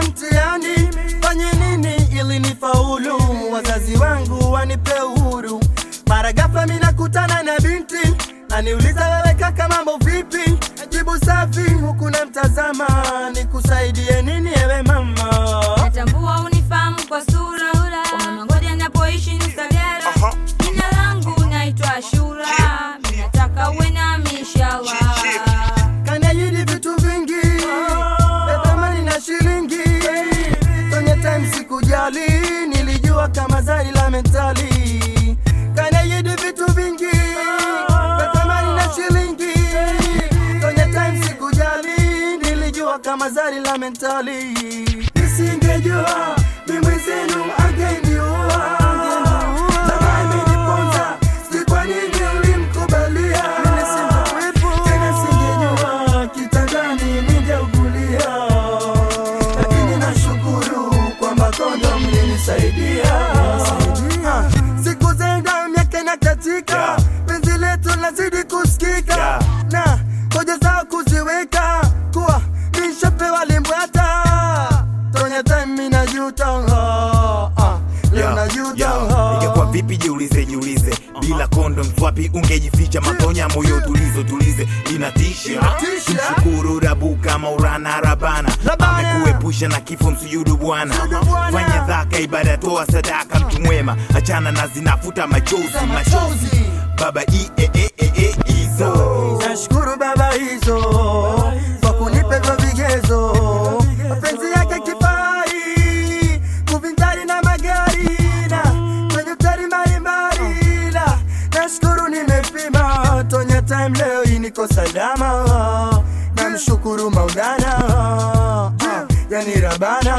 mtihani, fanye nini ili nifaulu? Wazazi wangu wanipe uhuru. Mara ghafla mimi nakutana na binti aniuliza, wewe kaka, mambo vipi? Jibu safi huku namtazama, nikusaidie nini ewe mama? Natambua unifahamu kwa sura Umenongoja napoishi Nsagara Jina langu naitwa Ashura Minataka uwe nami inshallah Kaniahidi vitu vingi vya thamani na shilingi. Kwenye time sikujali, nilijua kama zari la mentali. Kaniahidi vitu vingi vya thamani na shilingi. Kwenye time sikujali, nilijua kama zari la mentali. Nisingejua mimi zenu angeniua. Tamaa imeniponza, si kwa nini ulimkubalia? Tena singejua kitandani ningeugulia, lakini nashukuru kwamba kondom mlinisaidia. Ah, Siku zaenda miaka inakatika, penzi letu lazidi kusikika na hoja zao kuziweka kuwa nishapewa limbwata tonya time mimi najuta ah, ah, leo najuta ah. ingekuwa vipi jiulize jiulize bila kondom wapi ungejificha matonya moyo tulizo tulize inatisha Inatisha. mshukuru rabu kama urana rabana Rabana. amekuepusha na kifo msujudu bwana Msujudu Bwana. fanya dhaka ibada toa sadaka mtu mwema achana na zinafuta machozi Za machozi machozi. baba i e e e e izo Nashukuru baba hizo kwa kunipa hivyo vigezo, mapenzi yake kifai kuvinjari na magari na kwenye utari mbalimbali, na nashukuru nimepima tonya time leo hii niko salama, namshukuru Maulana ah, yani Rabana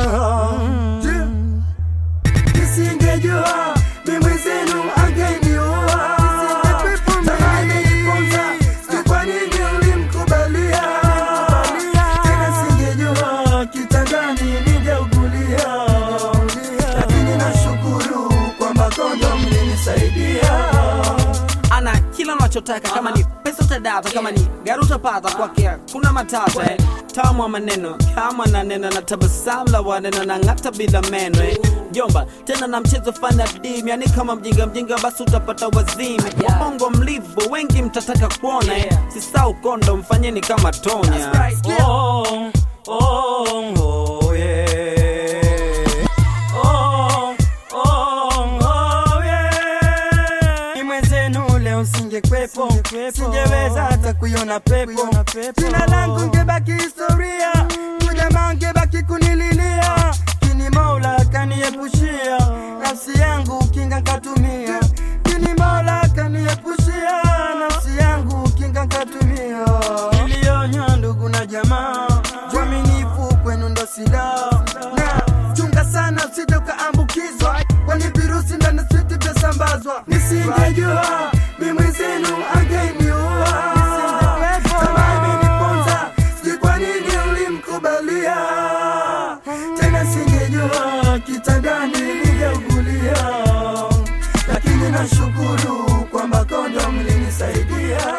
nisingejua mimi zenu angeniua Tamaa imeniponza, sijui kwa nini ulimkubalia tena singejua kitandani ningeugulia lakini nashukuru kwamba kondo mlinisaidia ana kila unachotaka kama ni pesa utadata kama ni gari utapata kwake kuna matata eh. tamu wa maneno kama na neno na tabasamu la waneno na ng'ata bila meno eh. jomba tena na mchezo fana dim yani kama mjinga mjinga basi utapata wazimu wabongo mlivu wengi mtataka kuona eh. sisau kondo mfanyeni kama tonya Oh, oh, oh, yeah. Oh, oh, oh, yeah. Ni mwenzenu leo singekwepo, singeweza hata kuiona pepo. Jina langu ngebaki historia, kujamaa ngebaki kunililia. Kini Mola kaniepushia, nafsi yangu kinga nkatumia. Kini Mola kaniepushia, nafsi yangu kinga nkatumia. Nilionywa ndugu na jamaa, uaminifu kwenu ndo silaha. Na chunga sana usije ukaambukizwa, kwani virusi ndani switi vyasambazwa. Nisingejua mimi zenu angeniua. Tamaa imeniponza, sijui kwa nini ulimkubalia. Tena singejua kitandani ningeugulia, lakini nashukuru kwamba kondo mlinisaidia.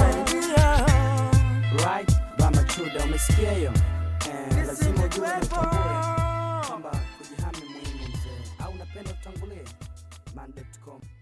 right bamba chuda umesikia hiyo eh, lazima ujue na utambue kwamba kujihami muhimu mzee au unapenda utangulie man.com